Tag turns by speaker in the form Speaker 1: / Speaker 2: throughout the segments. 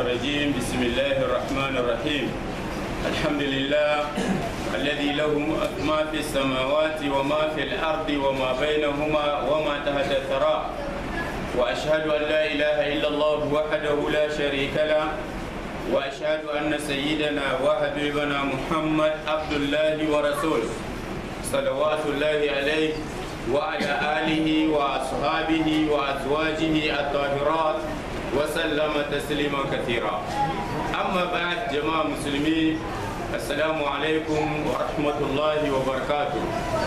Speaker 1: الرجيم بسم الله الرحمن الرحيم الحمد لله الذي له ما في السماوات وما في الأرض وما بينهما وما تحت الثرى وأشهد أن لا إله إلا الله وحده لا شريك له وأشهد أن سيدنا وحبيبنا محمد عبد الله ورسوله صلوات الله عليه وعلى آله وأصحابه وأزواجه الطاهرات وسلم تسليما كثيرا أما بعد جماعة مسلمين السلام عليكم ورحمة الله وبركاته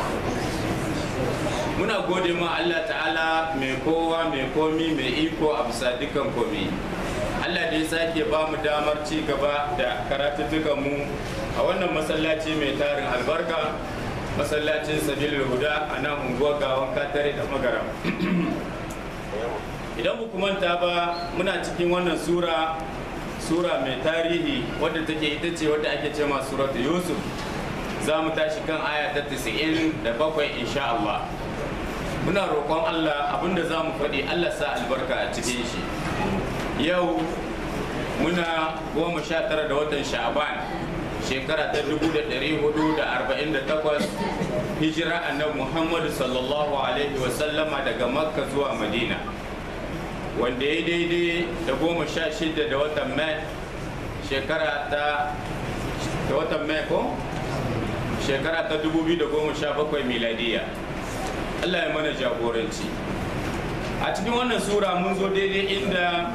Speaker 1: muna gode ma Allah ta'ala mai kowa mai komi mai iko a bisa dukan komi Allah da ya sake ba mu damar ci gaba da karatuttukan mu a wannan masallaci mai tarin albarka masallacin sabilul huda a nan unguwar gawan katare da magara idan ku manta ba muna cikin wannan sura sura mai tarihi wadda take ita ce wadda ake ce ma suratu yusuf za mu tashi kan aya ta 97 insha Allah muna roƙon Allah abinda za mu faɗi Allah sa albarka a cikin shi yau muna goma sha tara da watan sha'aban shekara ta 1448 hijira annabi muhammadu sallallahu alaihi wasallama daga makka zuwa madina wanda ya daidai da goma sha shida da watan mai shekara ta da watan mai ko shekara ta 2017 miladiya allah ya mana jagoranci a cikin wannan sura mun zo daidai inda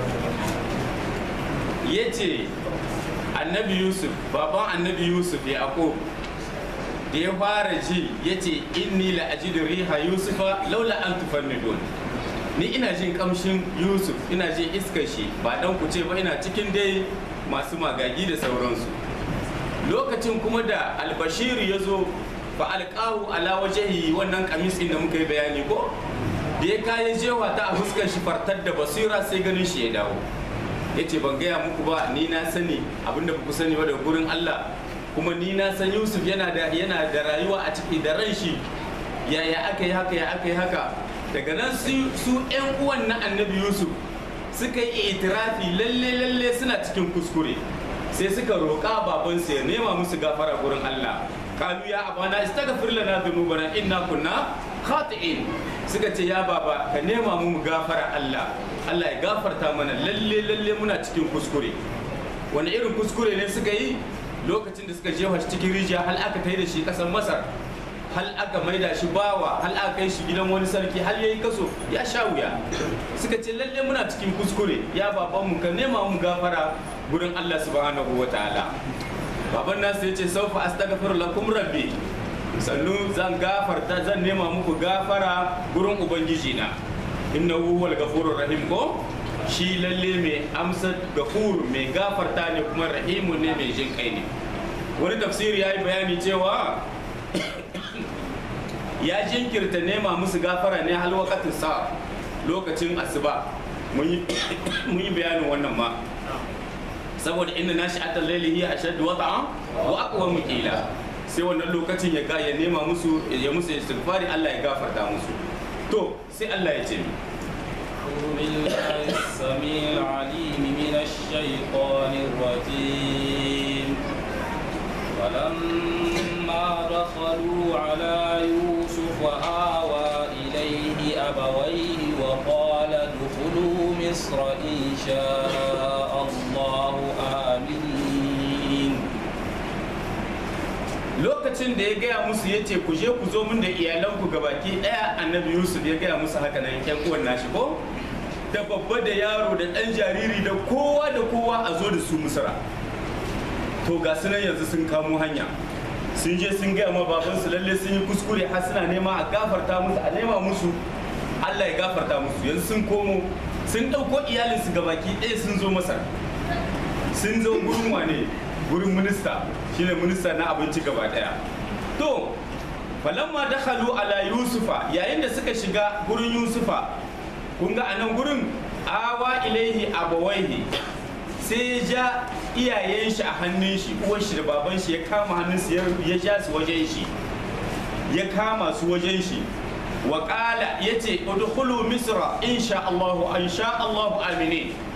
Speaker 1: ya ce annabi yusuf baban annabi yusuf yaqub da ya fara ji ya ce inni la ajidu riha yusufa laula an tufannidun ni ina jin kamshin yusuf ina jin iskar shi ba dan ku ce ba ina cikin dai masu magagi da sauransu lokacin kuma da albashir ya zo fa alqahu ala wajhi wannan kamis da muka yi bayani ko da ya kayan jewa ta a fuskar shi fartar da basira sai ganin shi ya dawo ya ce ban gaya muku ba ni na sani abinda ku sani ba da gurin Allah kuma ni na san Yusuf yana da yana da rayuwa a ciki da ran shi yaya aka yi haka ya aka yi haka daga nan su su ƴan uwan na annabi Yusuf suka yi itirafi lalle lalle suna cikin kuskure sai suka roƙa babansu ya nema musu gafara gurin Allah kalu ya abana istaghfir lana dhunubana inna kunna khati'in suka ce ya baba ka nema mu gafara Allah Allah ya gafarta mana lalle lalle muna cikin kuskure wani irin kuskure ne suka yi lokacin da suka jefa shi cikin rijiya hal aka kai da shi kasan Masar hal aka maida shi bawa hal aka kai shi gidan wani sarki hal yayi kaso ya sha wuya suka ce lalle muna cikin kuskure ya baban mu ka nema mu gafara gurin Allah subhanahu wataala baban nasu ya ce saufa astaghfir lakum rabbi sannu zan gafarta zan nema muku gafara gurin ubangiji na innahu huwal ghafurur rahim ko shi lalle mai amsa gafur mai gafarta ne kuma rahimu ne mai jin kai ne wani tafsiri ya yi bayani cewa ya jinkirta nema musu gafara ne hal wakatin sa lokacin asuba mun yi bayanin wannan ma saboda inda nashi atal laili hiya ashaddu wata'a wa aqwa muqila sai wannan lokacin ya ga ya nema musu ya musu istighfari Allah ya gafarta musu to sai Allah ya ce mi
Speaker 2: بالله السميع العليم من الشيطان الرجيم ولما دخلوا على يوسف آوى إليه أبويه وقال ادخلوا مصر إن شاء الله آمين
Speaker 1: lokacin da ya gaya musu ya ce ku je ku zo min da iyalanku gabaki daya annabi yusuf ya gaya musu haka nan yan uwan nashi ko da babba da yaro da dan jariri da kowa da kowa a zo da su misra to ga su nan yanzu sun kamo hanya sun je sun gaya ma babansu lalle sun yi kuskure har suna nema a gafarta musu a nema musu allah ya gafarta musu yanzu sun komo sun ɗauko iyalinsu gabaki ɗaya sun zo masar sun zo gurin wane gurin minista shine minista na abinci gaba ɗaya to falamma dakhalu ala yusufa yayin da suka shiga gurin yusufa kun ga anan gurin awa ilaihi abawaihi sai ya ja iyayen shi a hannun shi uwar shi da baban shi ya kama hannun su ya ja su wajen shi ya kama su wajen shi wa qala yace udkhulu misra insha Allah insha Allah aminin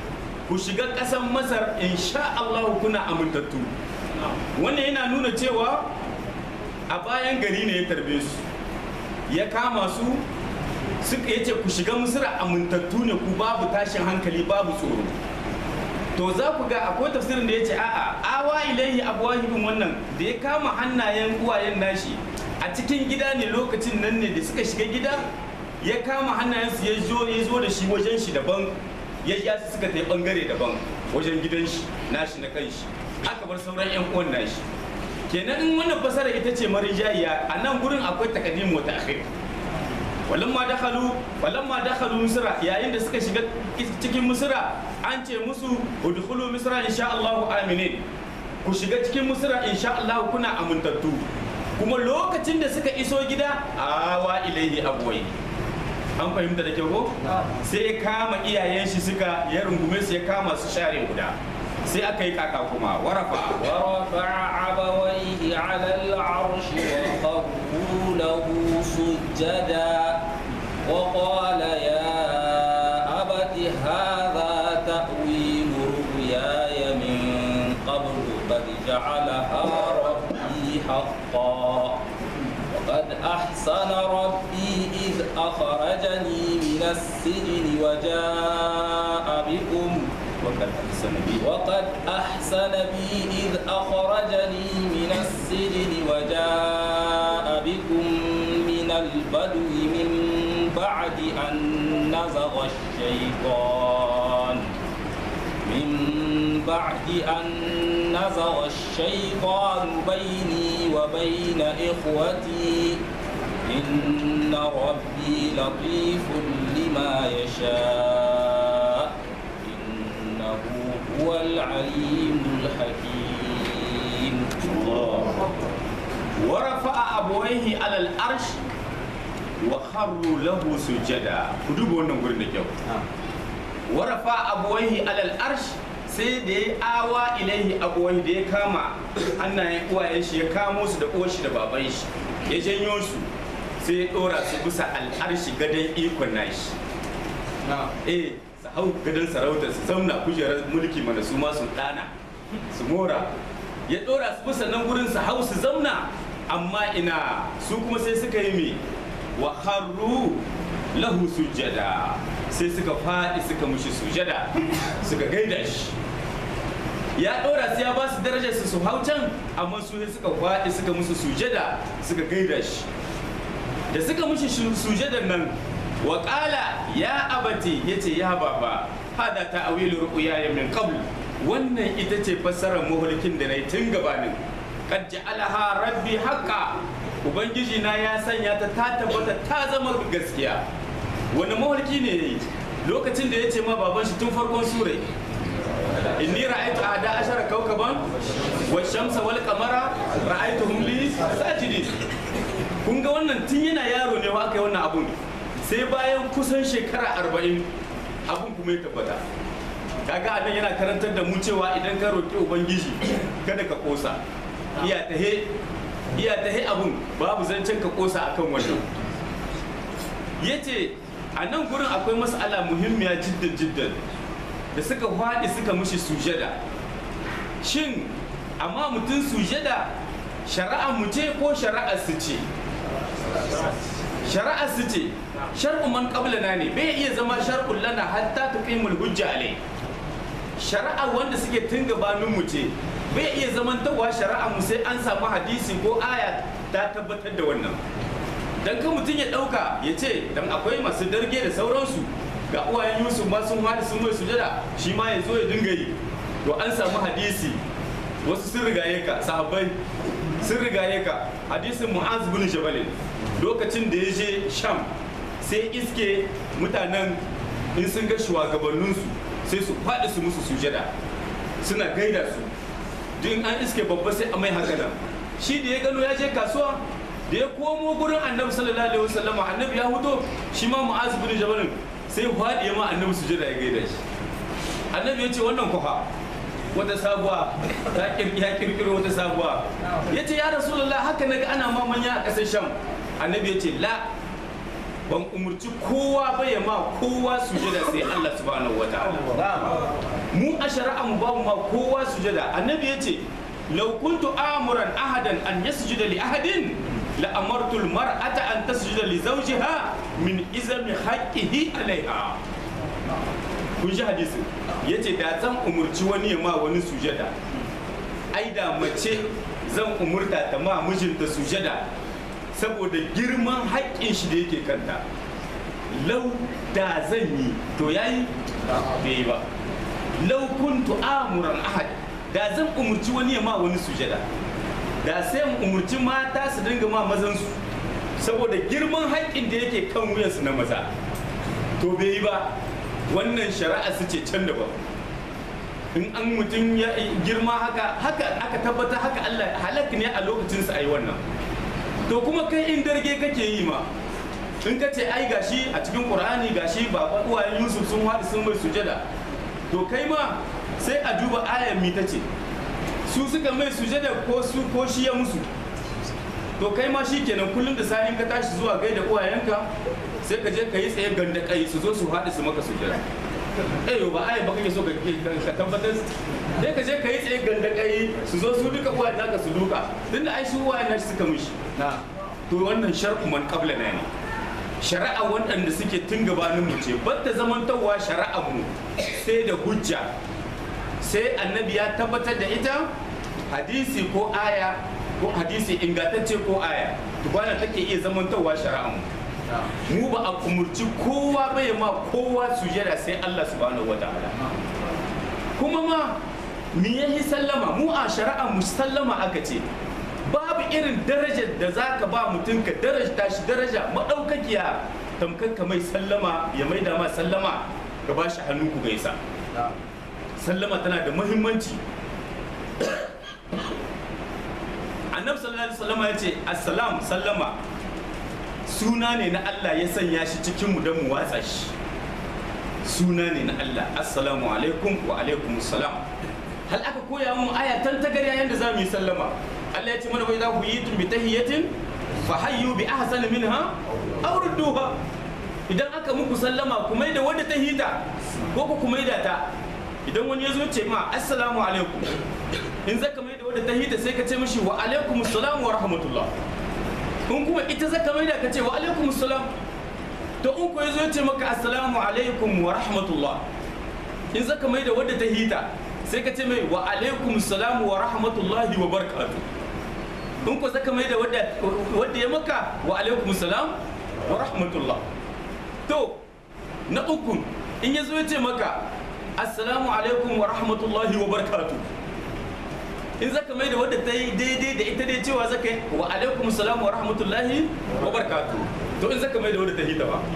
Speaker 1: ku shiga ƙasar masar insha Allah kuna amintattu wannan yana nuna cewa a bayan gari ne ya tarbe su ya kama su suka yace ku shiga misira amintattu ne ku babu tashin hankali babu tsoro to za ku ga akwai tafsirin da ya ce a'a awa ilaihi abwahibin wannan da ya kama hannayen uwayen nashi a cikin gida ne lokacin nan ne da suka shiga gida ya kama hannayensu ya zo ya zo da shi wajen shi daban ya ja su suka tafi bangare daban wajen gidan shi nashi na kanshi aka bar sauran yan uwan nashi kenan in wannan fasara ita ce marijayiya a nan gurin akwai takaddim wa ta'khir walamma dakhalu walamma dakhalu misra yayin da suka shiga cikin misra an ce musu udkhulu misra insha Allah aminin ku shiga cikin misra insha Allah kuna amintattu kuma lokacin da suka iso gida awa ilaihi abwai an fahimta da kyau ko sai ya kama iyayen shi suka ya rungume su ya kama su share guda sai aka yi kaka kuma warafa
Speaker 2: ورفع أبويه على العرش وخروا له سجدا وقال يا أبت هذا تأويل رؤياي من قبل قد جعلها ربي حقا وقد أحسن ربي إذ أخرجني من السجن وجاء بكم
Speaker 1: وقد أحسن بي
Speaker 2: وقد أحسن بي إذ أخرجني من السجن وجاء بكم من البدو من بعد أن نزغ الشيطان من بعد أن نزغ الشيطان بيني وبين إخوتي إن ربي لطيف لما يشاء إنه هو العليم الحكيم
Speaker 1: ورفع أبويه على الأرش وخروا له سجدا كدوب wannan gurin da kyau warafa abuwaihi alal arsh sai da ya awa ilaihi abuwaihi da ya kama hannayen uwayen shi ya kamo su da uwar shi da baban shi ya janyo su sai ya dora su bisa al'arshi gadon ikon nashi eh su hau gadon sarauta su zauna kujerar mulki mana su ma su dana su mora ya dora su bisa nan gurin su hau su zauna amma ina su kuma sai suka yi me wa harru lahu sujada sai suka faɗi suka mushi sujada suka gaida shi ya ɗora su ya ba su darajar su su hau can amma su sai suka faɗi suka musu sujada suka gaida shi da suka mushi shu- sujadar nan wa ƙala ya abati ya ce ya baba hada ta awilu ru'ya min qabl wannan ita ce fassarar muhulkin da na yi tun gabanin kad ja'alaha rabbi haqqa ubangiji na ya sanya ta ta tabbata ta zama gaskiya wani mawarki ne yayi lokacin da ya ce ma baban shi tun farkon sura inni ra'aytu ahada ashara kawkaban wa shamsa wal qamara ra'aytuhum li sajidin kun ga wannan tun yana yaro ne wa aka yi wannan abun sai bayan kusan shekara arba'in abun kuma ya tabbata kaga anan yana karantar da mu cewa idan ka roƙi ubangiji kada ka kosa iya tahe iya tahe abun babu zancen ka kosa akan wannan yace a nan gurin akwai mas'ala muhimmiya jiddan jiddan da suka faɗi suka mushi sujada shin amma mutum sujada shari'a mu ce ko shari'ar su ce shari'ar su ce shar'u man qablana ne bai iya zama shar'un lana hatta tuqimul hujja alai shari'a wanda suke tun gabanin mu ce bai iya zamantawa shari'a mu sai an samu hadisi ko aya ta tabbatar da wannan dan kan mutum ya dauka ya ce dan akwai masu darge da sauransu ga uwayen yusuf ma sun hada sun mai sujada shi ma ya zo ya dinga yi to an samu hadisi wasu sun rigaye ka sahabbai sun rigaye ka hadisin mu'az bin jabal lokacin da ya je sham sai iske mutanen in sun ga shugabanninsu sai su faɗi su musu sujada suna gaida su duk an iske babba sai a mai haka nan shi da ya gano ya je kasuwa da ya komo gurin annabi sallallahu alaihi wasallama annabi ya fito shi ma mu'az bin jabal sai faɗi ya ma annabi sujada ya gaida shi annabi ya ce wannan kufa wata sabuwa ta kirki ya kirkiro wata sabuwa ya ce ya rasulullah haka naga ana mamanya a ƙasar sham annabi ya ce la ban umurci kowa ba ya ma kowa sujada sai Allah subhanahu wataala mu a shari'a mu ba mu ma kowa sujada annabi ya ce law kuntu amuran ahadan an yasjuda li ahadin la amartu mar'ata an tasjuda li zawjiha min izami haqqihi alaiha kun ji hadisi yace da zan umurci wani ya ma wani sujada ai da mace zan umurta ta ma mijinta sujada saboda girman haƙƙin shi da yake kanta lau da zan yi to yayi bai yi ba lau kuntu amuran ahad da zan umurci wani ya ma wani sujada da sai mu umurci mata su dinga ma mazansu saboda girman haƙƙin da yake kan wuyansu na maza to bai yi ba wannan shari'a su ce can daban in an mutum ya girma haka haka aka tabbata haka Allah halak ne a lokacin sa ayi wannan to kuma kai in darge kake yi ma in ka ce ai gashi a cikin Qur'ani gashi baba uwayen Yusuf sun haɗu sun mai sujada to kai ma sai a duba ayar mi tace su suka mai sujada ko su ko shi ya musu to kai ma shi kenan kullum da sa'in ka tashi zuwa gaida uwayenka sai ka je ka yi tsaye ganda kai su zo su haɗu su maka sujada eh ba ai ba kake so ka ka tabbatar sai ka je ka yi tsaye ganda kai su zo su duka uwayen naka su duka tunda ai su uwayen nashi suka mishi na to wannan shar'u man qabla na ne shari'a waɗanda suke tun gabanin mu ce batta zamantarwa shari'a mu sai da hujja sai annabi ya tabbatar da ita hadisi ko aya ko hadisi ingantacce ko aya tukwana take iya zamantarwa shari'a mu mu ba a umurci kowa bai ma kowa sujada sai Allah subhanahu wataala kuma ma me yahi sallama mu a shari'a mu sallama aka ce babu irin darajar da zaka ba mutum ka daraja shi daraja madaukakiya tamkar ka mai sallama ya mai da ma sallama ka ba shi hannu ku gaisa sallama tana da muhimmanci annabi sallallahu alaihi wasallam ya ce assalam sallama suna ne na Allah ya sanya shi cikin mu don mu watsa shi suna ne na Allah assalamu alaikum wa alaikum salam hal aka koya mu aya tan tagarya yanda za mu yi sallama Allah ya ce mana bai za ku yi tun bi tahiyatin fa hayyu bi ahsan minha aw rudduha idan aka muku sallama ku mai da wanda ta hita ko ku mai da ta idan wani ya zo ce ma assalamu alaikum in zaka mai da wadda ta hita sai ka ce mishi wa alaikum assalam wa rahmatullah in kuma ita zaka mai da ka ce wa alaikum assalam to in ko ya zo ce maka assalamu alaikum wa rahmatullah in zaka mai da wadda ta hita sai ka ce mai wa alaikum assalam wa rahmatullahi wa barakatuh in ko zaka mai da wadda wadda ya maka wa alaikum assalam wa rahmatullah to na uku in ya zo ya ce maka assalamu alaikum wa rahmatullahi wa barakatu in zaka mai da wadda ta yi daidai da ita dai cewa zaka yi wa alaikum salam wa rahmatullahi wa barakatu to in zaka mai da wadda ta hita ba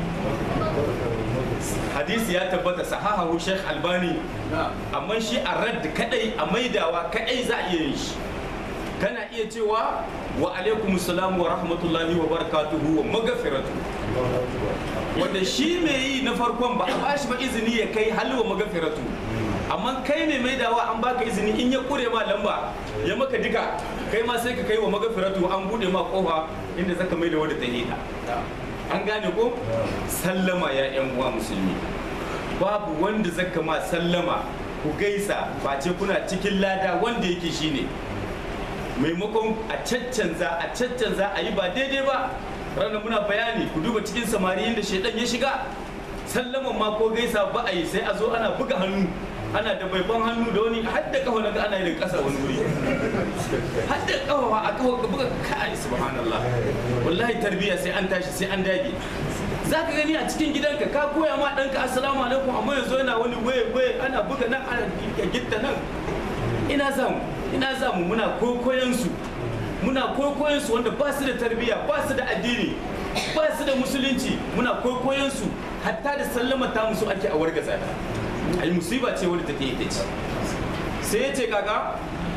Speaker 1: hadisi ya tabbata sahahahu sheikh albani amma shi a radd kadai a maidawa kadai za a iya yin shi kana iya cewa wa alaikum salam wa rahmatullahi wa barakatuhu wa magafiratu wanda shi mai yi na farkon ba a bashi ba izini ya kai halwa magafiratu amma kai mai maidawa an baka izini in ya kure ma lamba ya maka diga kai ma sai ka kai wa magafiratu an bude ma kofa inda zaka maida wadda ta hita an gane ko sallama ya yan uwa musulmi babu wanda zaka ma sallama ku gaisa face kuna cikin lada wanda yake shine maimakon a caccanza a caccanza a yi ba daidai ba ranar muna bayani ku duba cikin samari inda shaidan ya shiga sallaman ma ko gaisa ba a yi sai a zo ana buga hannu ana da baifan hannu da wani hadda kafa na ga ana yin kasa wani wuri hadda kafa a kafa ka buga kai subhanallah wallahi tarbiyya sai an tashi sai an dage za ka gani a cikin gidanka ka koya ma ɗanka assalamu alaikum amma yanzu yana wani waye waye ana buga nan ana gitta nan ina zamu ina zamu muna kokoyan su muna kokoyan su wanda ba su da tarbiyya ba su da addini ba su da musulunci muna kokoyan su hatta da sallama ta musu ake a wargaza ta ai musiba ce wadda take ita ce sai ya ce kaka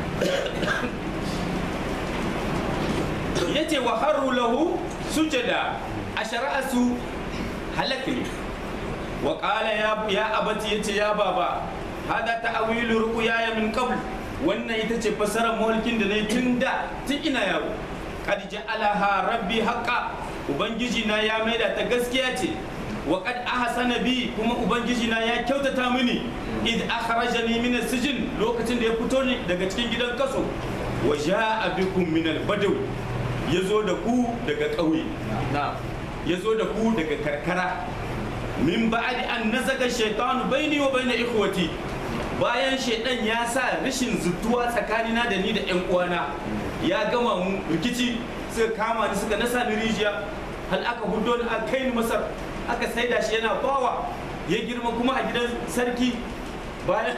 Speaker 1: ya ce wa harru lahu sujada a shari'a su halak ne wa qala ya ya abati yace ya baba hada ta'awilu ruqya min qabl wannan ita ce fasarar mulkin da nayi tun da tun ina yaro qad ja'alaha rabbi haqqa ubangiji na ya maida ta gaskiya ce wa qad ahsana bi kuma ubangiji na ya kyautata mini id akhrajani min as-sijn lokacin da ya fito ni daga cikin gidan kaso wa jaa bikum min al-badaw yazo da ku daga ƙauye yazo da ku daga karkara min ba'di an nazaga shaytanu baini wa baina ikhwati bayan shaidan ya sa rashin zutuwa tsakanina da ni da yan uwana ya gama mu rikici suka kama ni suka nasa ni rijiya hal aka hudo ni aka kai ni masar aka saida shi yana bawa ya girma kuma a gidan sarki bayan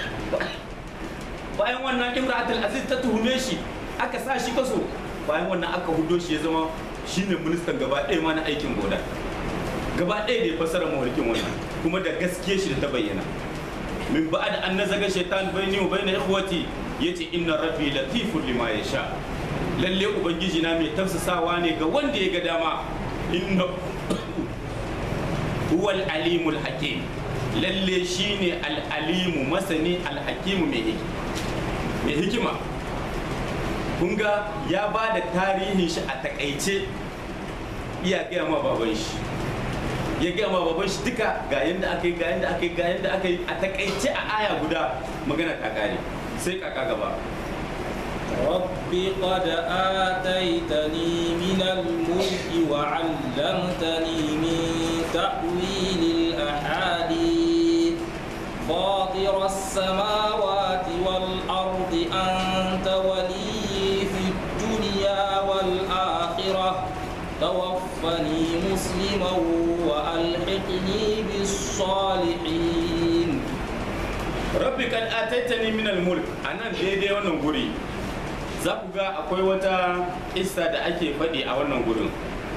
Speaker 1: bayan wannan imratul aziz ta tuhume shi aka sa shi kaso bayan wannan aka hudo shi ya zama shine ministan gaba ɗaya ma na aikin goda gaba ɗaya da ya fassara mawarkin wannan kuma da gaskiya shi da ta bayyana min ba'ad an nazaga shaitan baini wa baina ikhwati yace inna rabbi latifun lima yasha lalle ubangiji na mai tafsasawa ne ga wanda ya ga dama inna huwal alimul hakim lalle shine al alimu masani al hakimu mai mai hikima kun ga ya ba da tarihin shi a takaice iya gaya ma baban shi ya gaya ma baban shi duka ga yadda aka yi ga yadda aka yi ga yadda aka yi a takaice a aya guda magana ta kare sai kaka gaba
Speaker 2: رب قد آتيتني من الملك وعلمتني من تأويل الأحاديث فاطر السماوات والأرض أنت ولي في الدنيا والآخرة توفني مسلما وألحقني بالصالحين
Speaker 1: rabbi kad ataitani min al-mulk anan daidai wannan guri za ku ga akwai wata isa da ake faɗi a wannan gurin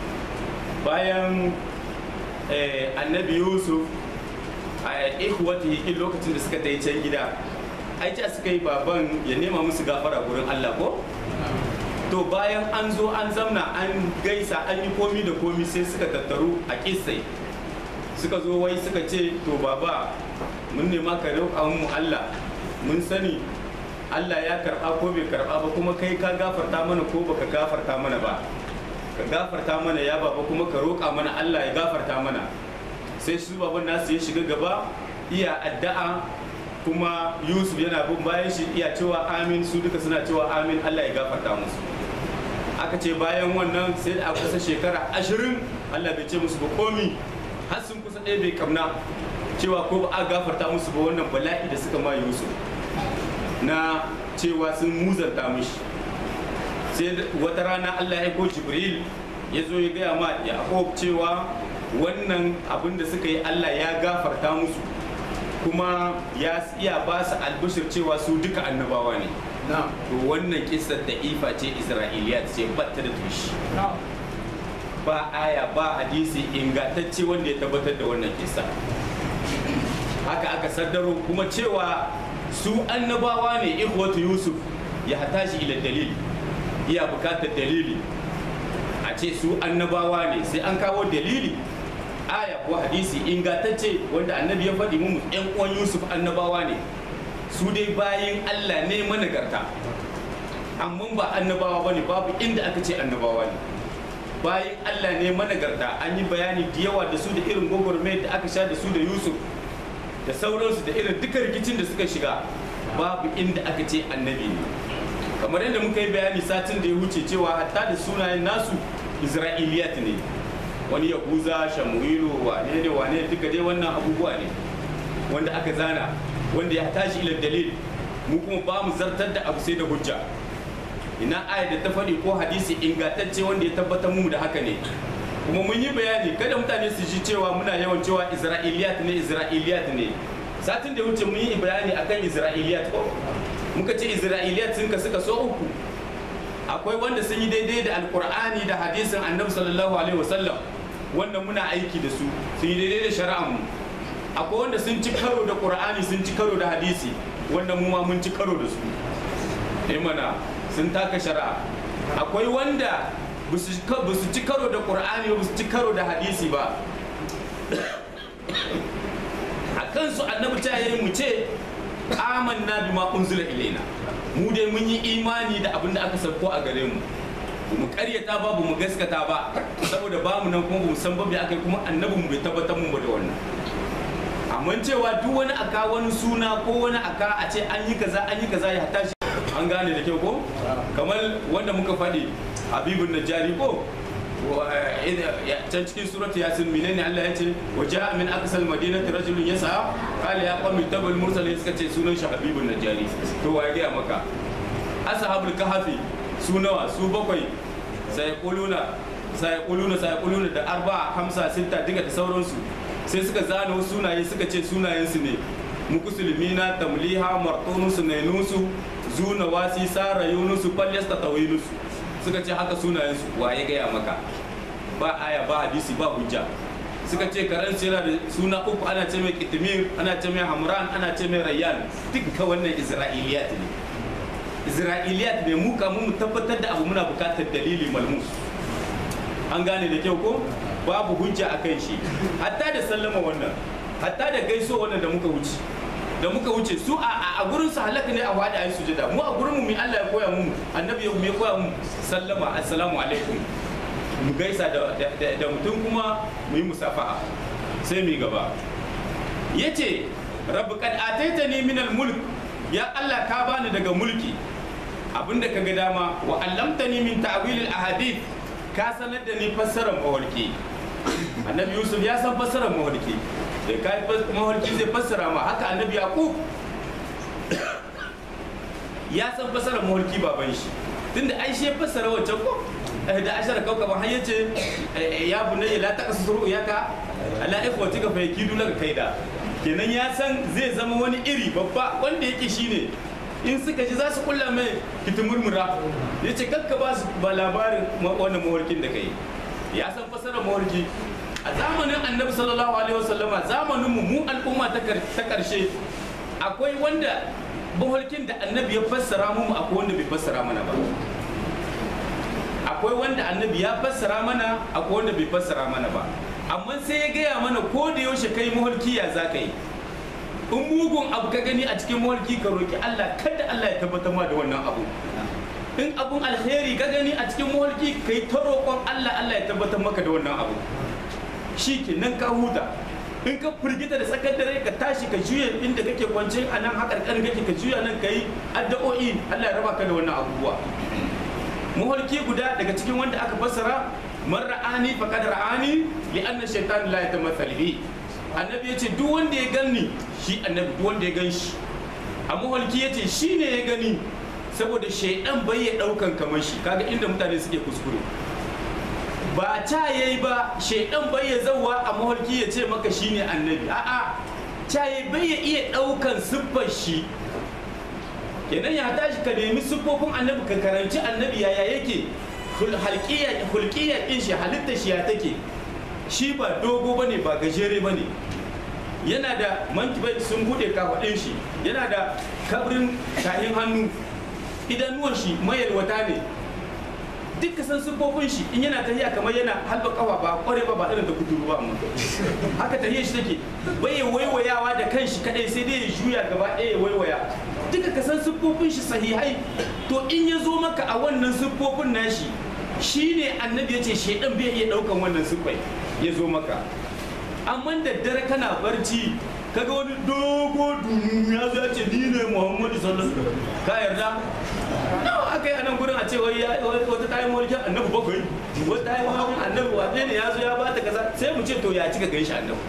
Speaker 1: bayan eh, annabi yusuf a ikhwati in lokacin da suka tai can gida ai ta suka yi baban ya nema musu gafara gurin Allah ko to bayan an zo an zamna an gaisa an yi komi da komi sai suka tattaru a kisai suka zo wai suka ce to baba mun nema ka roƙa mu Allah mun sani Allah ya karɓa ko bai karɓa ba kuma kai ka gafarta mana ko baka gafarta mana ba ka gafarta mana ya baba kuma ka roƙa mana Allah ya gafarta mana sai su baban nasu ya shiga gaba iya addu'a kuma Yusuf yana bin bayan shi iya cewa amin su duka suna cewa amin Allah ya gafarta musu aka ce bayan wannan sai a kusa shekara ashirin Allah bai ce musu ba komi har sun kusa ɗaya bai kamna cewa ko ba a gafarta musu ba wannan bala'i da suka ma Yusuf na cewa sun muzanta mishi sai wata rana Allah ya ko Jibril ya zo ya gaya ma Yaqub cewa wannan abin da suka yi Allah ya gafarta musu kuma ya iya ba su albishir cewa su duka annabawa ne to wannan kisar da ifa ce isra'iliya ce batta da tushe ba aya ba hadisi ingantacce wanda ya tabbatar da wannan kisa haka aka saddaro kuma cewa su annabawa ne ikhwatu yusuf ya hatashi ila dalili iya bukatar dalili a ce su annabawa ne sai an kawo dalili aya ko hadisi ingantacce wanda annabi ya faɗi mu yan uwan yusuf annabawa ne su dai bayin allah ne managarta amma ba annabawa bane babu inda aka ce annabawa ne bayin allah ne managarta an yi bayani da yawa da su da irin gwagwarmayar da aka sha da su da yusuf da sauransu da irin duka rikicin da suka shiga babu inda aka ce annabi ne kamar yadda muka yi bayani satin da ya wuce cewa hatta da sunayen nasu isra'iliyat ne wani yahuza shamuilu wane ne wane duka dai wannan abubuwa ne wanda aka zana wanda ya tashi ila dalil mu kuma ba mu zartar da abu sai da hujja ina aya da ta faɗi ko hadisi ingantacce wanda ya tabbatar mu da haka ne kuma mun yi bayani kada mutane su ji cewa muna yawan cewa isra'iliyat ne isra'iliyat ne satin da wuce mun yi bayani akan isra'iliyat ko muka ce isra'iliyat sun ka suka so uku akwai wanda sun yi daidai da alkur'ani da hadisin annabi sallallahu alaihi wasallam wanda muna aiki da su sun yi daidai da shari'ar mu akwai wanda sun ci karo da qur'ani sun ci karo da hadisi wanda mu ma mun ci karo da su eh mana sun taka shari'a akwai wanda ba su ci karo da qur'ani ba su ci karo da hadisi ba a kansu annabi ta yi mu ce amanna bima unzila ilaina mu dai mun yi imani da abin da aka sauko a gare mu mu karyata ba mu gaskata ba saboda ba mu nan kuma mu san ba bai aka kuma annabin mu bai tabbatar mu ba da wannan amma amma cewa duk wani aka wani suna ko wani aka a ce an yi kaza an yi kaza ya tashi an gane da kyau ko kamar wanda muka faɗi habibun najari ko can cikin surat yasin menene Allah ya ce wa ja'a min aqsal madinati rajulun yasa qala ya qawmi tabal mursalin suka ce sunan shi habibun najari to wa ya maka ashabul kahfi su nawa su bakwai sai kuluna sai kuluna sai kuluna da arba'a hamsa sitta diga da sauransu sai suka zana wasu sunaye suka ce sunayensu ne mukusulmina tamliha martonusu nainusu zuna wasi sara yunusu falyasta tawilusu suka ce haka sunayensu wa ya gaya maka ba aya ba hadisi ba hujja suka ce karen yana da suna uku ana ce mai kitimir ana ce mai hamran ana ce mai rayyan duka wannan isra'iliyat ne isra'iliyat ne mu kamun mu tabbatar da abu muna bukatar dalili malmus an gane da kyau ko babu hujja a kan shi hatta da sallama wannan hatta da gaiso wannan da muka wuce da muka wuce su a gurin su halaka ne a wada ayi sujada mu a gurin mu mai Allah ya koya mu annabi ya mai koya mu sallama assalamu alaikum mu gaisa da da mutum kuma mu yi musafaha sai mu gaba yace rabbi kad ataitani min al mulk ya Allah ka bani daga mulki abinda kaga dama wa allamtani min ta'wil al ahadith ka sanar da ni fassarar mawarki annabi yusuf ya san fassarar mawarki da ka mawarki zai fassara ma haka annabi yaqub ya san fassarar mawarki baban shi tunda ai shi fassara wancan ko da ashara kaukaba har yace ya bunayya la taqasu ru'yaka ala ikhwatika fa yakidu laka kaida kenan ya san zai zama wani iri babba wanda yake shine in suka ji za su kulla mai kitimurmura ya ce kakka ba su ba labarin wannan mawarkin da kai ya san fasarar mawarki a zamanin annabi sallallahu alaihi wasallama zamanin mu mu al'umma ta karshe akwai wanda mawarkin da annabi ya fassara mu akwai wanda bai fassara mana ba akwai wanda annabi ya fassara mana akwai wanda bai fassara mana ba amma sai ya gaya mana ko da yaushe kai mawarki ya za ka yi in mugun abu ka gani a cikin mawarki ka roki Allah kada Allah ya tabbatar ma da wannan abu in abun alheri ka gani a cikin mawarki ka yi ta roƙon Allah Allah ya tabbatar maka da wannan abu shi ke nan ka huta in ka firgita da tsakar dare ka tashi ka juya inda kake kwance a nan haƙar kan kake ka juya nan ka yi addu'o'i Allah ya raba ka da wannan abubuwa mawarki guda daga cikin wanda aka fassara man ra'ani faqad ra'ani li anna shaytan la yatamathal bi annabi yace duk wanda ya ganni shi annabi duk wanda ya gan shi a mahalki yace shi ne ya gani saboda shaidan bai ya daukan kamar shi kaga inda mutane suke kuskure ba ta yayi ba shaidan bai ya zauwa a mahalki ya ce maka shine annabi a'a ta yayi bai ya iya daukan siffar shi kenan ya tashi ka nemi siffofin annabi ka karanci annabi yaya yake hulkiyar din shi halitta shi ya take shi ba dogo bane ba gajere bane yana da mankibai sun bude kafaɗin shi yana da kabrin tahin hannu idanuwan shi mayalwata ne duka san siffofin shi in yana tahiya kamar yana halba kawa ba kware ba ba irin da kuduru ba amma haka tahiyar shi take bai waiwayawa da kanshi kadai sai dai ya juya gaba ɗaya ya waiwaya duka ka san siffofin shi sahihai to in ya zo maka a wannan siffofin nashi shine annabi ya ce shaidan bai iya ɗaukan wannan siffai ya zo maka amma da dare kana barci kaga wani dogo dunu ya zo ya ce ni ne muhammadu sallallahu alaihi wasallam ka yarda nawa aka yi a nan gurin a ce wai wata tayi mulkin annabi bakwai wata tayi mulkin annabi wane ne ya zo ya bata kaza sai mu ce to ya cika gan shi annabi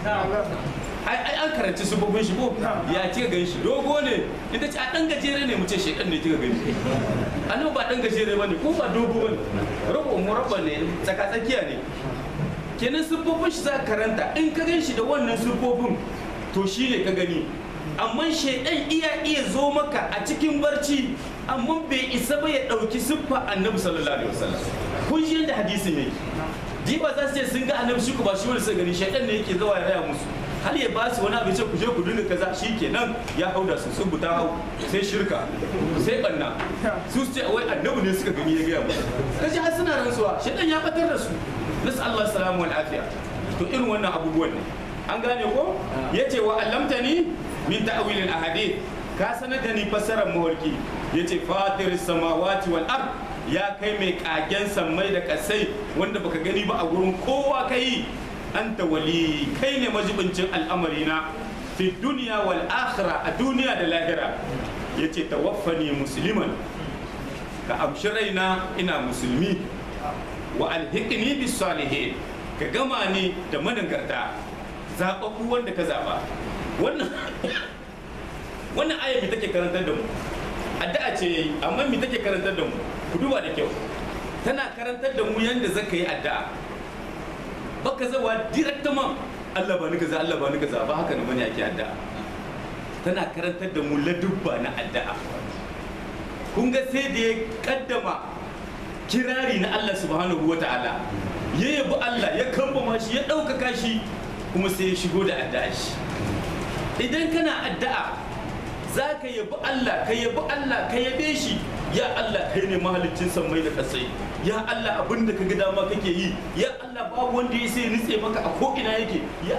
Speaker 1: ai ai an karanci subobin shi ko ya cika gan shi dogo ne inda ce a dan gajere ne mu ce shedan ne cika gan shi annabi ba dan gajere bane ko ba dogo bane rabo murabba ne tsaka tsakiya ne kenan siffofin shi za ka karanta in ka gan shi da wannan siffofin to shi ne ka gani amma shaidan iya iya zo maka a cikin barci amma bai isa ba ya ɗauki siffa annabi sallallahu alaihi wasallam kun shi yadda hadisin yake diba za su ce sun ga annabi shi ku ba shi wani sai gani shaidan ne yake zuwa ya raya musu har ya ba su wani abu ce ku je ku dinga kaza shi kenan ya hau da su sun buta hau sai shirka sai banna su ce wai annabi ne suka gani ya gaya musu kaji har suna rantsuwa shaidan ya batar da su nasu Allah salamu wal afiya to irin wannan abubuwan ne an gane ko yace wa allamtani min ta'wilil ahadith ka sanar da ni fassarar mawarki yace fatir samawati wal ard ya kai mai kagen sammai da kasai wanda baka gani ba a gurin kowa kai anta wali kai ne majibincin al'amarina fi duniya wal akhirah a duniya da lahira yace tawaffani musliman ka amshi raina ina musulmi wa alhiqni bis salihin ka gama ni da managarta zaɓaɓɓu wanda ka zaɓa wannan wannan aya mi take karantar da mu addu'a ce yayi amma mi take karantar da mu ku duba da kyau tana karantar da mu yanda zaka yi addu'a baka zawa directement Allah ba ni kaza Allah ba ni kaza ba haka ne bane ake addu'a tana karantar da mu ladubba na addu'a kun ga sai da ya kaddama kirari na Allah subhanahu wa ta'ala ya yabi Allah ya kambama shi ya ɗaukaka shi kuma sai ya shigo da addu'a shi idan kana addu'a za ka yabi Allah ka yabi Allah ka yabe shi ya Allah kai ne mahalicin sammai da kasai ya Allah abin da ka ga dama kake yi ya Allah babu wanda ya sai nutse maka a ko ina yake ya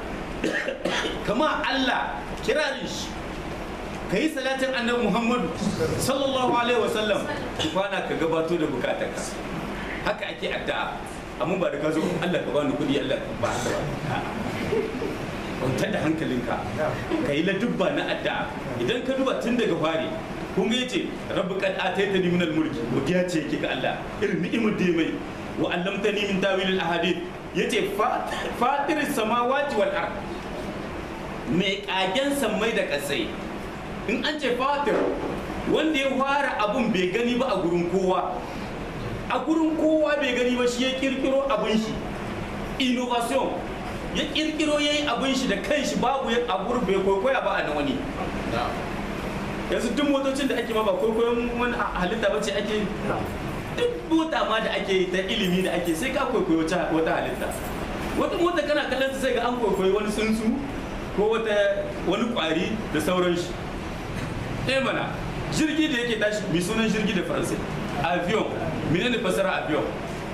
Speaker 1: kama Allah kirarin shi ka yi salatin annabi Muhammadu sallallahu alaihi wasallam kwana ka gabato da bukatarka haka ake addu'a amma ba da ka zo Allah ka bani kuɗi Allah ka ba haka ba kwantar da hankalinka ka yi ladubba na addu'a idan ka duba tun daga fari kun ga yace rabbi qad ataitani min al-mulki godiya ce yake ga Allah irin ni'imar da ya mai wa allamtani min tawil al-ahadith yace fatir samawati wal ard mai kagen sammai da kasai in an ce fatir wanda ya fara abun bai gani ba a gurin kowa a gurin kowa bai gani ba shi ya kirkiro abun shi innovation ya kirkiro ya yi abin shi da kanshi babu ya abur bai kwaikwaya ba a na wani yanzu duk motocin da ake ma ba kwaikwayon wani halitta ba ce ake duk mota ma da ake yi ta ilimi da ake sai ka kwaikwayo wata halitta wata mota kana kallon sai ga an kwaikwayo wani tsuntsu ko wata wani kwari da sauran shi eh mana jirgi da yake tashi mai sunan jirgi da faransai avion menene fasara avion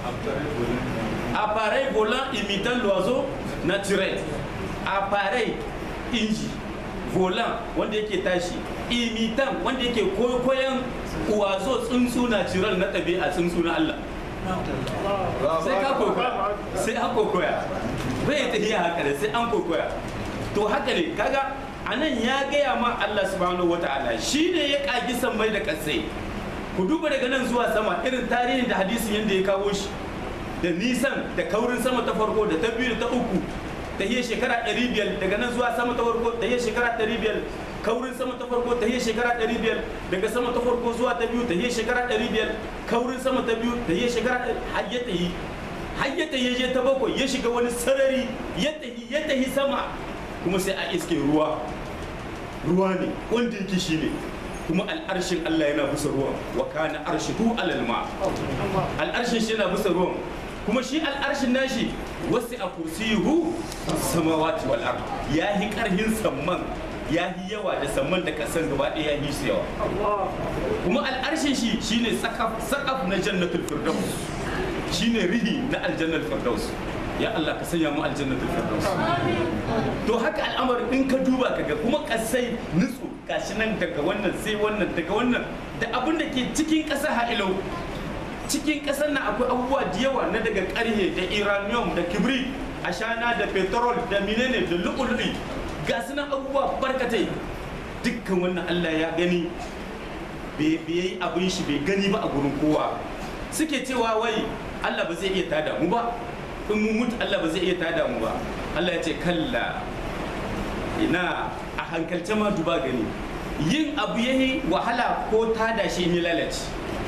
Speaker 1: appareil volant imitant l'oiseau naturel appareil inji volant wanda yake tashi imitant wanda yake koyon wazo tsuntsu natural na ɗabi'a tsuntsu na Allah sai ka kokoya sai an kokoya bai ta iya haka da sai an kokoya to haka ne kaga anan ya gaya ma Allah subhanahu wata'ala shi ne ya kagi sammai da kasai ku duba daga nan zuwa sama irin tarihin da hadisin yadda ya kawo shi da nisan da kaurin sama ta farko da ta biyu da ta uku ta yi shekara 500 daga nan zuwa sama ta farko ta yi shekara 500 kaurin sama ta farko ta yi shekara 500 daga sama ta farko zuwa ta biyu ta yi shekara 500 kaurin sama ta biyu ta yi shekara har ya ta yi har ya ta je ta bakwai ya shiga wani sarari ya ta yi ya ta yi sama kuma sai a iske ruwa ruwa ne wanda yake shi ne kuma al'arshin Allah yana bisa ruwan wa kana arshihu alal ma al'arshin shi yana bisa ruwan kuma shi al'arshin nashi wasu a kursiyuhu samawati wal ard ya yi karhin samman ya yi yawa da samman da kasan gaba ɗaya ya yi su yawa kuma al'arshin shi shine sakaf sakaf na jannatul firdaus shine rihi na aljannatul firdaus ya Allah ka sanya mu aljannatul firdaus to haka al'amarin in ka duba kaga kuma kasai nutsu gashi nan daga wannan sai wannan daga wannan da abin da ke cikin ƙasa ha'ilau cikin ƙasar nan akwai abubuwa da yawa na daga ƙarhe da iranium da kibrit ashana da petrol da menene da lu'ulu'i ga su nan abubuwa barkatai dukkan wannan Allah ya gani bai yi abin shi bai gani ba a gurin kowa suke cewa wai Allah ba zai iya tada mu ba in mun mutu Allah ba zai iya tada mu ba Allah ya ce kalla ina a hankalce ma duba gani yin abu yayi wahala ko tada shi in ya lalace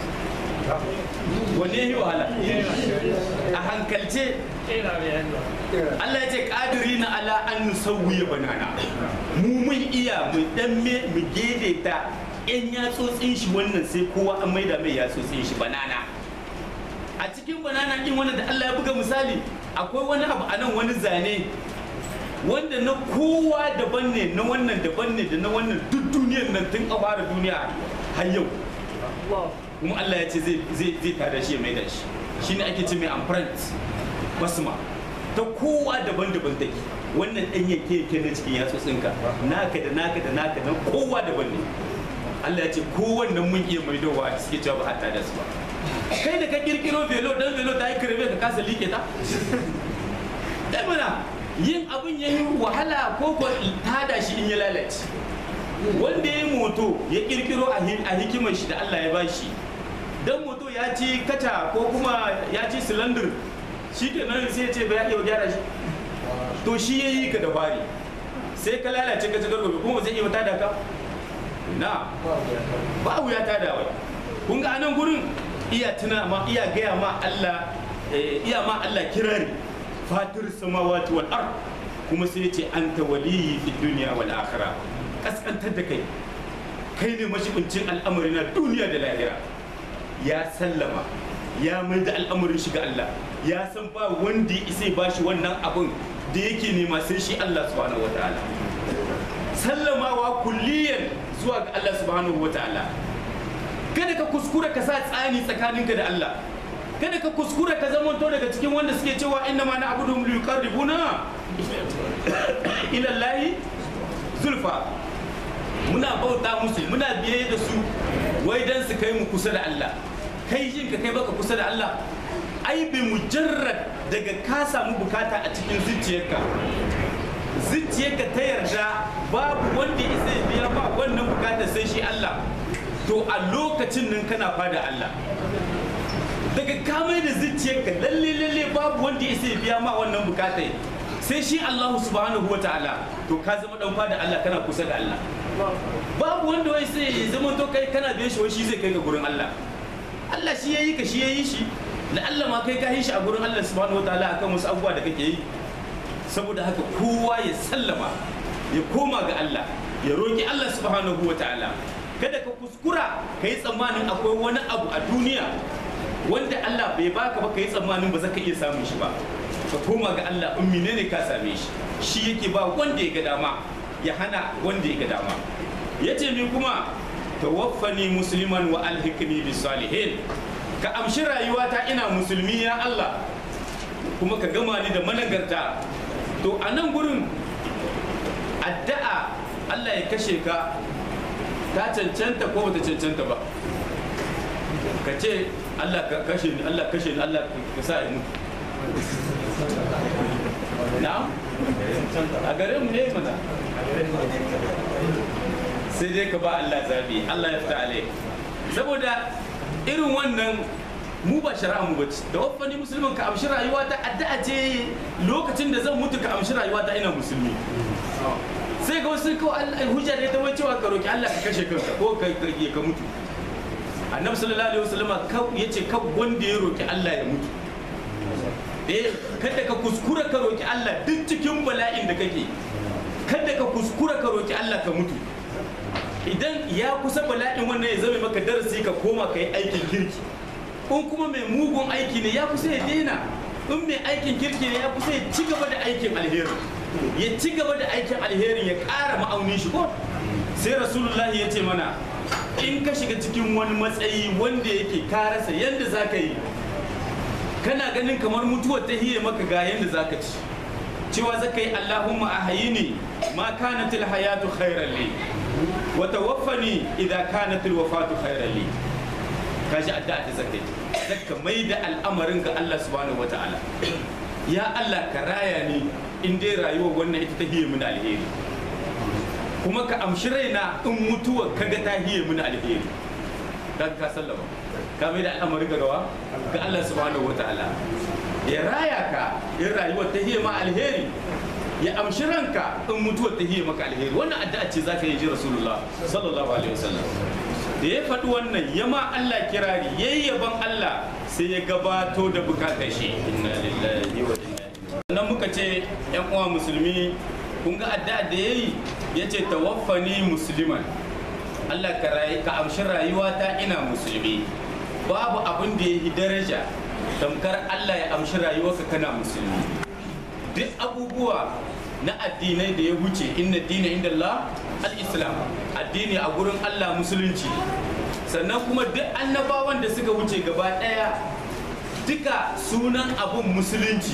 Speaker 1: wanne yayi wahala a hankalce Allah ya ce kadiri na ala an nusawwiya banana mu mun iya mu dan me mu ta yan yatsotsin shi wannan sai kowa an maida mai yatsotsin shi banana a cikin banana din wannan da Allah ya buga misali akwai wani abu a nan wani zane wanda na kowa daban ne na wannan daban ne da na wannan duk duniyar nan tun a fara duniya har yau kuma Allah ya ce zai tada shi ya mai da shi shine ake ce mai amprint basma ta kowa daban-daban take wannan ɗan yake yake na cikin yatsotsinka naka da naka da naka na kowa daban ne Allah ya ce kowannan mun iya maidowa suke cewa ba hatta da su ba kai da ka kirkiro velo dan velo ta yi kirbe ka kasa like ta dai mana yin abin ya yi wahala ko ko tada shi in ya lalace wanda ya yi moto ya kirkiro a hi- a hikimar shi da Allah ya bashi dan moto ya ci kata ko kuma ya ci silandir shi ke nan sai ya ce ba ya iya gyara shi to shi ya yi ka da fari sai ka lalace ka ci gargabe kuma ba zai iya tada ka na ba wuya tada wai kun ga anan gurin iya tuna ma iya gaya ma Allah eh, iya ma Allah kirari fatir samawati wal ard kuma sai ya ce anta waliyyi fid dunya wal akhirah kaskantar da kai kai ne mashibincin al'amari na duniya da lahira ya sallama ya mai da al'amarin shi ga Allah ya san ba wanda ya isa ba shi wannan abin da yake nema sai shi Allah subhanahu wataala sallamawa kulliyan zuwa ga Allah subhanahu wataala kada ka kuskura ka sa tsani tsakaninka da Allah kada ka kuskura ka zamanto daga cikin wanda suke cewa inna ma na'budu li yuqarribuna ila Allah zulfa muna bauta musu muna biye da su wai dan su kai mu kusa da Allah kai jin ka kai baka kusa da Allah ai bi mujarrad daga ka samu bukata a cikin zuciyarka zuciyarka ta yarda babu wanda ya isa ya biya ba wannan bukata sai shi Allah to a lokacin nan kana fada Allah daga kamai da zuciyarka lalle lalle babu wanda ya isa ya biya ma wannan bukata sai shi Allah subhanahu wataala to ka zama dan fada Allah kana kusa da Allah babu wanda wai sai ya zama to kai kana biyan shi wai shi zai kai ga gurin Allah Allah shi yayi ka shi yayi shi da Allah ma kai ka yi shi a gurin Allah subhanahu wataala akan wasu abubuwa da kake yi saboda haka kowa ya sallama ya koma ga Allah ya roki Allah subhanahu wataala kada ka kuskura ka yi tsammanin akwai wani abu a duniya wanda Allah bai baka ba ka yi tsammanin ba za ka iya samun shi ba ka koma ga Allah in menene ka same shi shi yake ba wanda ya ga dama ya hana wanda ya ga dama ya ce ni kuma tawaffani musliman wa alhikni bis salihin ka amshi rayuwata ina musulmi ya Allah kuma ka gama ni da managarta to a nan gurin addu'a Allah ya kashe ka ta cancanta ko bata cancanta ba ka ce Allah ka kashe ni Allah kashe ni Allah ka sa in mutu na'am a gare mu ne mana sai dai ka ba Allah zabi Allah ya fita alai saboda irin wannan mu ba shari'a mu bace da wafani musulmin ka amshi rayuwa ta addu'a ce lokacin da zan mutu ka amshi rayuwa ta ina musulmi sai ga wasu kawai Allah hujja ne ta wai cewa ka roki Allah ka kashe kanka ko ka ka mutu annabi sallallahu alaihi wasallam yace kan wanda ya roki Allah ya mutu eh kada ka kuskura ka roki Allah duk cikin bala'in da kake kada ka kuskura ka roki Allah ka mutu idan ya kusa bala'in wannan ya zama maka darasi ka koma ka yi aikin kirki in kuma mai mugun aiki ne ya kusa ya daina in mai aikin kirki ne ya kusa ya ci gaba da aikin alheri ya ci gaba da aikin alherin ya ƙara ma'aunin shi ko sai rasulullahi ya ce mana in ka shiga cikin wani matsayi wanda yake ka rasa yadda za ka yi kana ganin kamar mutuwar ta hiye maka ga yadda za ka ci cewa za ka yi allahumma a hayini ma kanatil hayatu khairan li wa tawaffani idza kanatil wafatu khairan li kaji addu'a ta zakai zaka mai da al'amarin ga Allah subhanahu wataala ya Allah ka raya ni in dai rayuwar wannan ita ta hiye mini alheri kuma ka amshi raina in mutuwa kaga ta hiye mini alheri dan ka sallama ka mai da al'amarin ga gawa ga Allah subhanahu wataala ya raya ka in rayuwar ta hiye ma alheri ya amshi ranka in mutuwar ta hiye maka alheri wannan addu'a ce zaka yi ji rasulullah sallallahu alaihi wasallam da ya faɗi wannan ya ma Allah kirari yayi yaban Allah sai ya gabato da bukatar shi inna lillahi wa inna ilaihi sannan muka ce yan uwa musulmi kun ga addu'a da yayi yace tawaffani musliman Allah ka rayi ka amshi rayuwata ina musulmi babu abin da yayi daraja tamkar Allah ya amshi rayuwarka kana musulmi duk abubuwa na addinai da ya wuce inna dina inda Allah al-islam addini a gurin Allah musulunci sannan kuma duk annabawan da suka wuce gaba daya duka sunan abun musulunci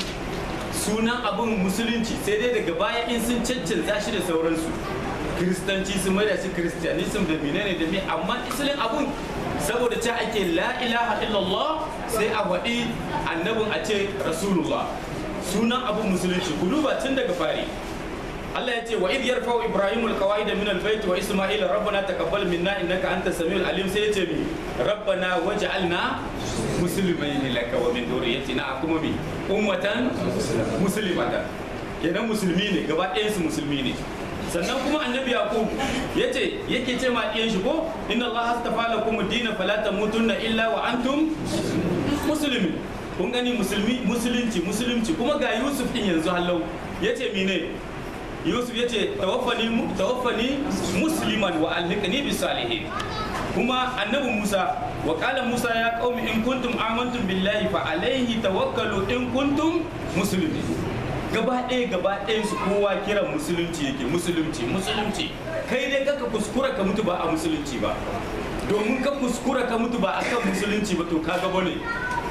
Speaker 1: sunan abun musulunci sai dai daga baya in sun caccanza shi da sauransu kiristanci sun mai da shi kiristiyanism da menene da me amma isilin abun saboda ce ake la ilaha illallah sai a waɗi annabin a ce rasulullah sunan abu musulunci ku duba tun daga fari Allah ya ce wa idh yarfa'u ibrahimu alqawaida min albayt wa isma'ila rabbana taqabbal minna innaka antas samiul alim sai ya ce mi rabbana waj'alna muslimain laka wa min dhurriyyatina kuma mi ummatan muslimatan kenan musulmi ne gaba ɗayan su musulmi ne sannan kuma annabi yaqub yace yake ce ma ɗiyan shi ko inna allaha astafa lakum ad-din fala tamutunna illa wa antum muslimin kun gani musulmi musulunci musulunci kuma ga yusuf din yanzu hallau yace mine yusuf yace tawaffani tawaffani musliman wa alhiqni bis salihin kuma annabi musa wa qala musa ya qaumi in kuntum amantum billahi fa alayhi tawakkalu in kuntum muslimin gaba ɗaya gaba ɗayan su kowa kiran musulunci yake musulunci musulunci kai dai kaka kuskura ka mutu ba a musulunci ba domin ka kuskura ka mutu ba akan musulunci ba to ka gaba ne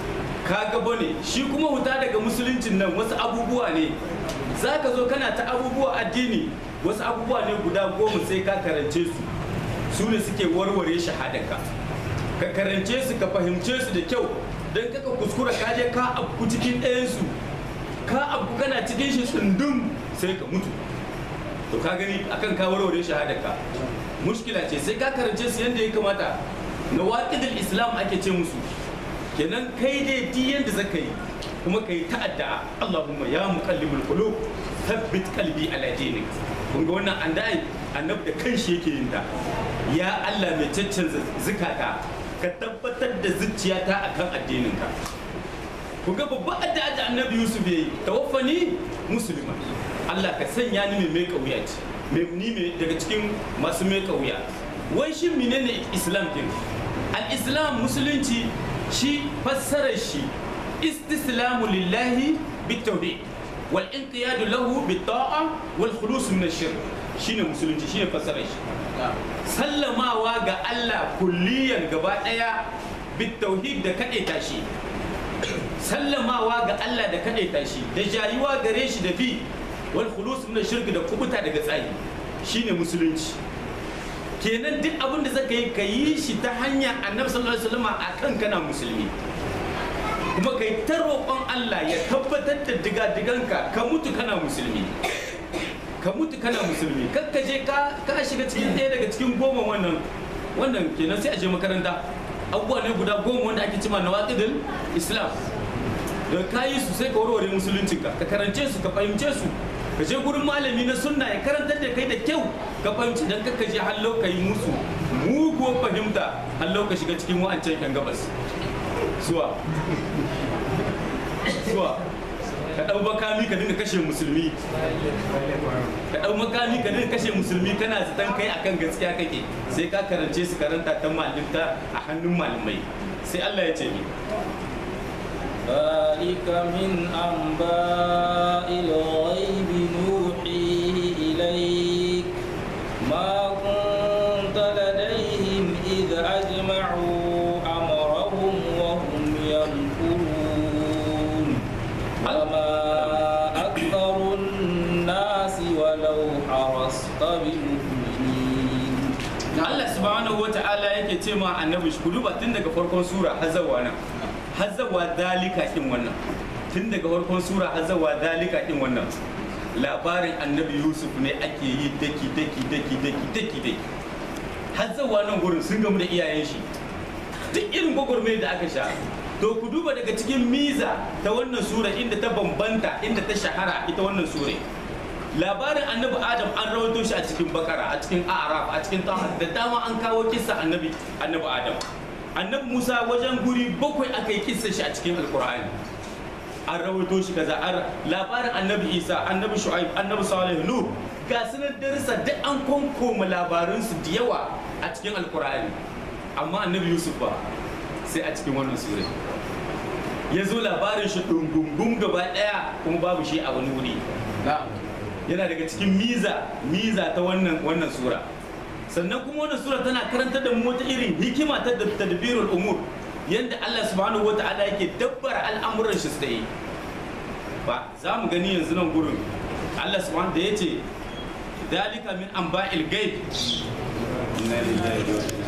Speaker 1: ka gaba ne shi kuma huta daga musuluncin nan wasu abubuwa ne za ka zo kana ta abubuwa addini wasu abubuwa ne guda goma sai ka karance su su ne suke warware shahadanka ka karance su ka fahimce su da kyau don kaka kuskura ka je ka abu cikin ɗayansu ka abu kana cikin shi tsundum sai ka mutu to ka gani akan ka warware shahadarka mushkila ce sai ka karance su yadda ya kamata na waƙidul islam ake ce musu kenan kai dai di yadda zaka yi kuma kai ta'adda Allahumma ya muqallibul qulub thabbit qalbi ala dinik kun ga wannan an dai annab da kanshi yake yin ta ya Allah mai caccanza zukata ka tabbatar da zuciyata akan addininka ku ga babban addu'a da annabi yusuf ya yi tawaffani musulma allah ka sanya ni mai mai kauya ce mai ni mai daga cikin masu mai kauya wai shin menene islam din al-islam musulunci shi fassarar shi istislamu lillahi bitawhid wal inqiyadu lahu bit-ta'a wal khulus min ash-shirk shine musulunci shine fassarar shi sallamawa ga allah kulliyan gaba daya bitauhid da kadaita shi sallamawa ga Allah da kaɗaita shi da jayuwa gare shi da bi wal khulus min shirki da kubuta daga tsayi shine musulunci kenan duk abin da zaka yi ka yi shi ta hanya annabi sallallahu alaihi wasallam akan kana musulmi kuma kai ta roƙon Allah ya tabbatar da diga-diganka ka mutu kana musulmi ka mutu kana musulmi kar ka je ka ka shiga cikin ɗaya daga cikin goma wannan wannan kenan sai a je makaranta abubuwa ne guda goma wanda ake cima na waƙidin islam da ka yi su sai ka warware musuluncinka ka karance su ka fahimce su ka je gurin malami na sunna ya karantar da kai da kyau ka fahimci dan ka je hallo ka yi musu muguwar fahimta hallo ka shiga cikin wa'ancan yan gabas zuwa zuwa ka ɗau makami ka dinga kashe musulmi ka ɗau makami ka dinga kashe musulmi kana zaton kai akan gaskiya kake sai ka karance su karanta ta malinta a hannun malamai sai Allah ya ce ni
Speaker 2: ذلك من أنباء الغيب نوحيه إليك ما كنت لديهم إذ أجمعوا أمرهم وهم يمكرون وما أكثر الناس ولو حرصت بمؤمنين
Speaker 1: Allah subhanahu wa ta'ala yake ce ma annabi shi duba tun daga farkon sura har zawa nan har zawa dalika din wannan tun daga farkon sura har zawa dalika din wannan labarin annabi Yusuf ne ake yi daki daki daki daki daki daki har zawa nan gurin sun gamu da iyayen shi duk irin gwagwarmai da aka sha to ku duba daga cikin miza ta wannan sura inda ta bambanta inda ta shahara ita wannan sura labarin annabi adam an rawaito shi a cikin bakara a cikin araf a cikin taha da dama an kawo kissa annabi annabi adam annabi musa wajen guri bakwai aka yi kissa shi a cikin alkur'ani an rawaito shi kaza an labarin annabi isa annabi shu'aib annabi salih nuh ga sunan darasa duk an konkoma labaransu da yawa a cikin alkur'ani amma annabi yusuf ba sai a cikin wannan sura ya zo labarin shi ɗungungun gaba ɗaya kuma babu shi a wani wuri yana daga cikin miza miza ta wannan wannan sura sannan kuma wannan sura tana karantar da mu wata irin hikima ta tadbirul umur yanda Allah subhanahu wata'ala yake dabbara al'amuran shi sai ba za mu gani yanzu nan gurin Allah subhanahu da yace dalika min anba'il ghaib inna lillahi wa inna